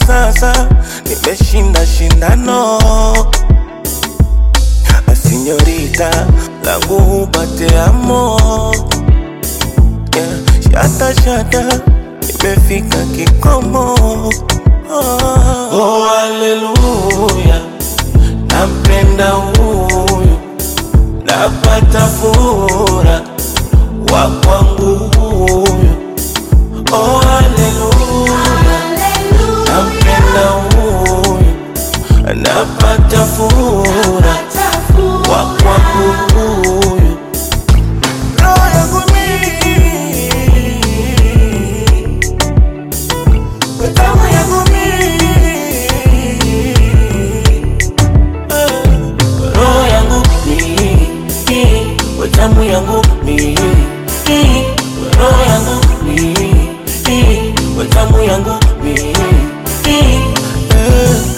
sasa nimeshinda shindano sinyorita langu upate amo yeah. Shata shata nimefika kikomo oh, oh, haleluya nampenda huyu napata fura wa kwangu huyu oh, haleluya nampenda huyu napata fura wa kwangu huyu roho yangu mimi damu yangu mimi Eh, roho yangu mimi damu yangu mimi roho yangu mimi damu yangu mimi Eh.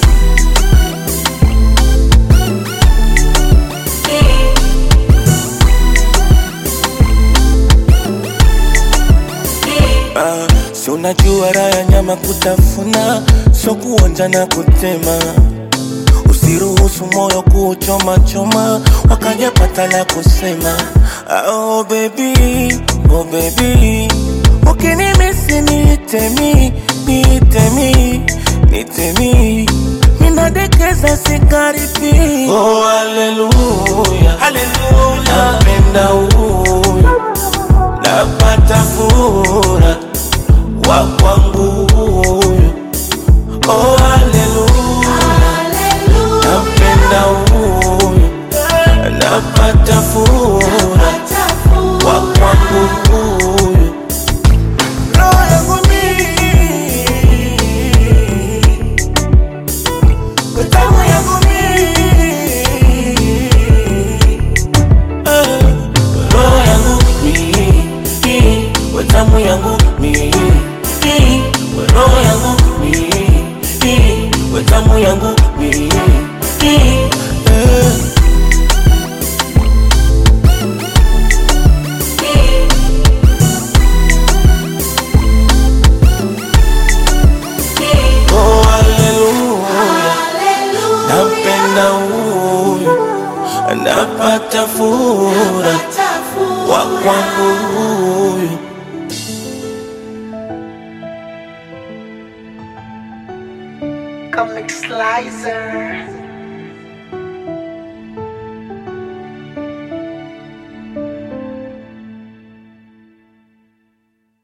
Ah, si unajua raha ya nyama kutafuna, so kuonja na kutema. Usiruhusu moyo kuchoma choma, wakajapata la kusema. Ah, oh baby, oh baby, ukinimisi niitemi, niitemi, niitemi, minadekeza sikaribi. Oh haleluya, haleluya, napenda huyu napata fura wa kwangu huyu oh haleluya napenda huyu napata fura wa kwangu huyu roho yangu mimi damu yangu mimi Eh, roho yangu mimi damu yangu mimi roho yangu mimi damu yangu mimi Eh. Oh, haleluya, napenda huyu, napata fura wa kwangu huyu. Comic Slicer.